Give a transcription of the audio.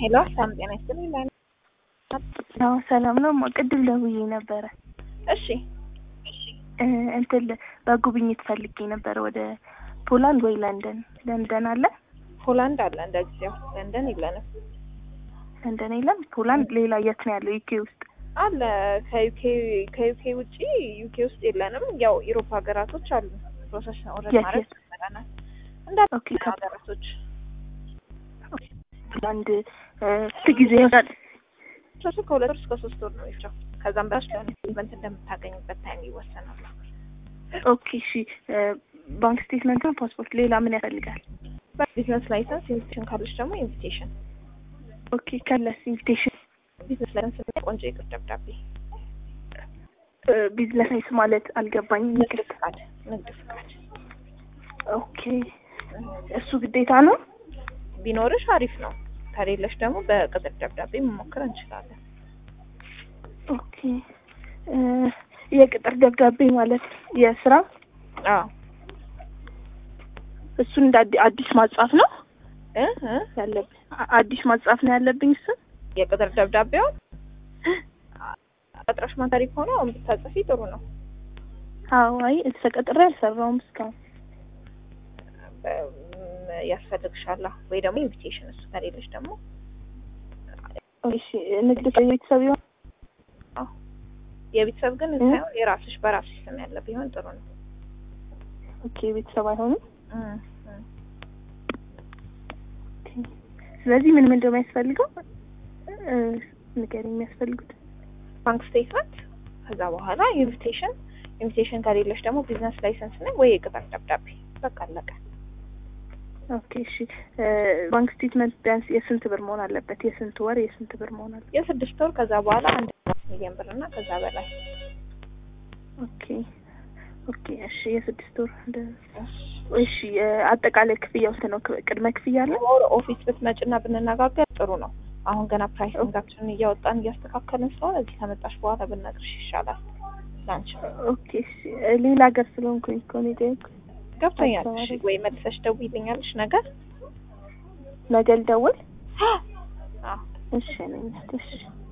ሄሎ ሰላም ጤና ይስጥልኝ። ላይ አዎ ሰላም ነው። ቅድም ደውዬ ነበረ። እሺ እ እንትን በጉብኝት ፈልጌ ነበረ ወደ ፖላንድ ወይ ለንደን። ለንደን አለ? ፖላንድ አለ እንደ ጊዜው፣ ለንደን የለንም። ለንደን የለም። ፖላንድ ሌላ የት ነው ያለው? ዩኬ ውስጥ አለ ከዩኬ ከዩኬ ውጪ ዩኬ ውስጥ የለንም። ያው ኢሮፓ ሀገራቶች አሉ። ፕሮሰስ ነው ኦልሬዲ የት ማለት የት? ይመጣናል እንዳለ ኦኬ ከ- ሀገራቶች ፖላንድ እ ስንት ጊዜ ይሆናል? ፕሮሰሱ ከሁለት ወር እስከ ሶስት ወር ነው የሚፈጀው። ከዛም በታች ለኢንቨስትመንት እንደምታገኝበት ታይም ይወሰናል። ኦኬ እሺ። እ ባንክ ስቴትመንት ነው ፓስፖርት፣ ሌላ ምን ያስፈልጋል? ቢዝነስ ላይሰንስ፣ ኢንቪቴሽን ካለች ደግሞ ኢንቪቴሽን። ኦኬ ከለስ ኢንቪቴሽን ቢዝነስ ላይሰንስ እና ቆንጆ የቅር ደብዳቤ፣ ቢዝነስ ማለት አልገባኝም። ንግድ ፍቃድ፣ ንግድ ፍቃድ ኦኬ እሱ ግዴታ ነው? ቢኖርሽ አሪፍ ነው። ከሌለሽ ደግሞ በቅጥር ደብዳቤ መሞከር እንችላለን። ኦኬ እ የቅጥር ደብዳቤ ማለት የስራ አዎ እሱን እንደ አዲ- አዲስ ማጻፍ ነው እ እ ያለብኝ? አ- አዲስ ማጻፍ ነው ያለብኝ እሱን? የቅጥር ደብዳቤውን ቀጥረሽ ማታሪ ከሆነ አሁን ብታጽፊ ጥሩ ነው። አዎ አይ ተቀጥሬ አልሰራውም እስካሁን። በ- ያስፈልግሻላ ወይ ደግሞ ኢንቪቴሽን። እሱ ከሌለሽ ደግሞ እሺ ንግድ ቤተሰብ ይሆን? አዎ የቤተሰብ ግን እ? ሳይሆን የራስሽ በራስሽ ስም ያለ ቢሆን ጥሩ ነው። ኦኬ ቤተሰብ አይሆንም። እ እ ኦኬ ስለዚህ ምን ምን እንደሚያስፈልገው እ ንገሪኝ የሚያስፈልጉት። ባንክ ስቴትመንት፣ ከዛ በኋላ ኢንቪቴሽን። ኢንቪቴሽን ከሌለሽ ደግሞ ቢዝነስ ላይሰንስ ነው ወይ የቅጥር ደብዳቤ። በቃ አለቀ። ኦኬ እሺ እ ባንክ ስቴትመንት ቢያንስ የስንት ብር መሆን አለበት? የስንት ወር የስንት ብር መሆን አለበት? የስድስት ወር ከዛ በኋላ አንድ ሚሊዮን ብር እና ከዛ በላይ ኦኬ ኦኬ እሺ የስድስት ወር እንደ- እሺ እ አጠቃላይ ክፍያ ውስጥ ነው ክ- ቅድመ ክፍያ አለ? ወር ኦፊስ ብትመጭና ብንነጋገር ጥሩ ነው። አሁን ገና ፕራይሲንጋችንን እያወጣን እያስተካከልን ስለሆነ እዚህ ከመጣሽ በኋላ ብነግርሽ ይሻላል ላንቺ። ኦኬ እሺ እ ሌላ ሀገር ስለሆንኩኝ እኮ ነው የጠየኩት። ገብቶኛል። አዲስ እሺ አበባ ወይ መልሰሽ ደውይልኛለሽ ነገር ነገ ልደውል? አዎ እሺ ነኝ እሺ